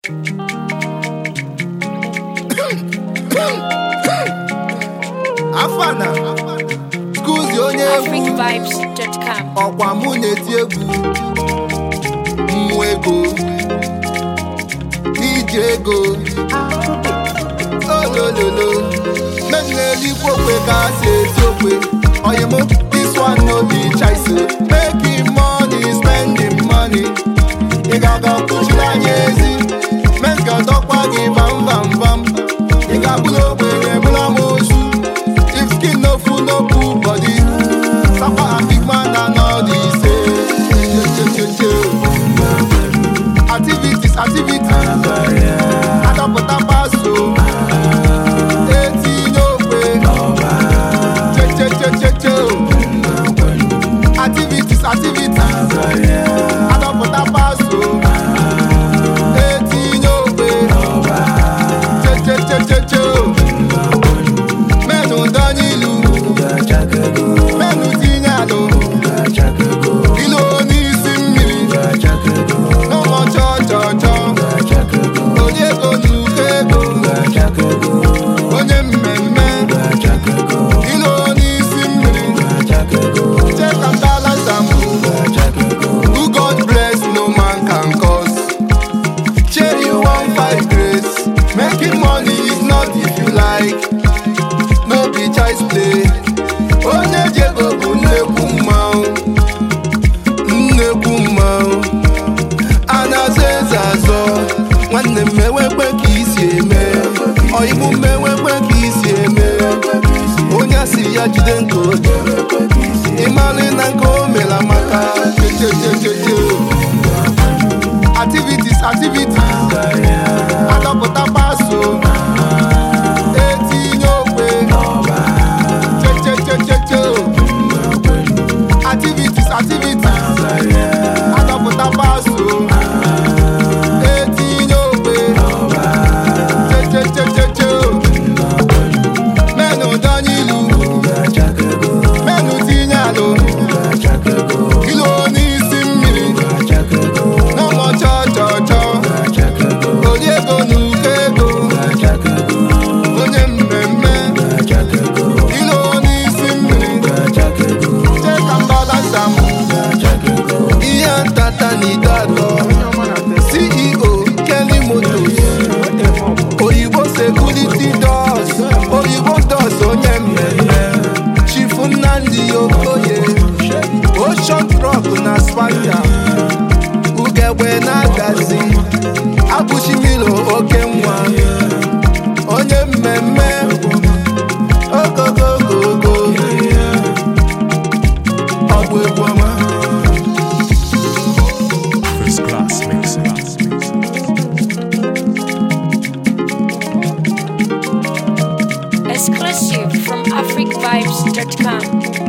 afana skuzi onye egwu africvibes.com. ọkwa mụ na-eti egwu mmụ ego iji ego olololo mmeji na-elikwa okwe ka a si eti okwe oyim this one no be choice making money spending money ị ga-aga kụchiri anya ezi men ga-adọkwa gị bam bam bam ị ga-abụrụ ogbenye bụrụ amosu if skin no full no full body sapa and big man and all this activities activities adọpụta paso etinye okwe chechechecheche activities activities adọpụta paso etinye okwe chechechecheche menụ dọnyilu menụ tinye alụ ilu n'isi mmiri n'ụlọ chọchọchọ onye ego n'uko ego onye mmemme ilu n'isi mmiri check and balance am who God bless no man can cause shey you wan find grace making money is not if you like no be child's play onye ji ego bụ nnekwu mmanwụ nnekwu mmanwụ a na-azọ eze azọ nwanne m ewekwe ka isi eme ọyịbụ m ewekwe ka isi eme onye asị ya jide nke oge ịmalị na nke o mere amaka chechechecheche activities activities adọpụta paso etinye okwe chechechecheche activities activities adọpụta paso etinye okwe chechechecheche menụ dọnyilu menụ tinye alụ ilu n'isi mmiri n'ụlọ chọchọchọ ori ego n'uko ego onye mmemme ilu n'isi mmiri cheka mbalasa m ihe ntata n'ido atọ ceo kelly motos oyibo security doors oyibo doors onye mmemme chifu nnamdi okoye ocean truck na spanja ugegbe na-agazi abụchimilo oke nwa onye mmemme ogogogogo ọ bụ egwu ọma First class mixing. Exclusive from africvibes.com.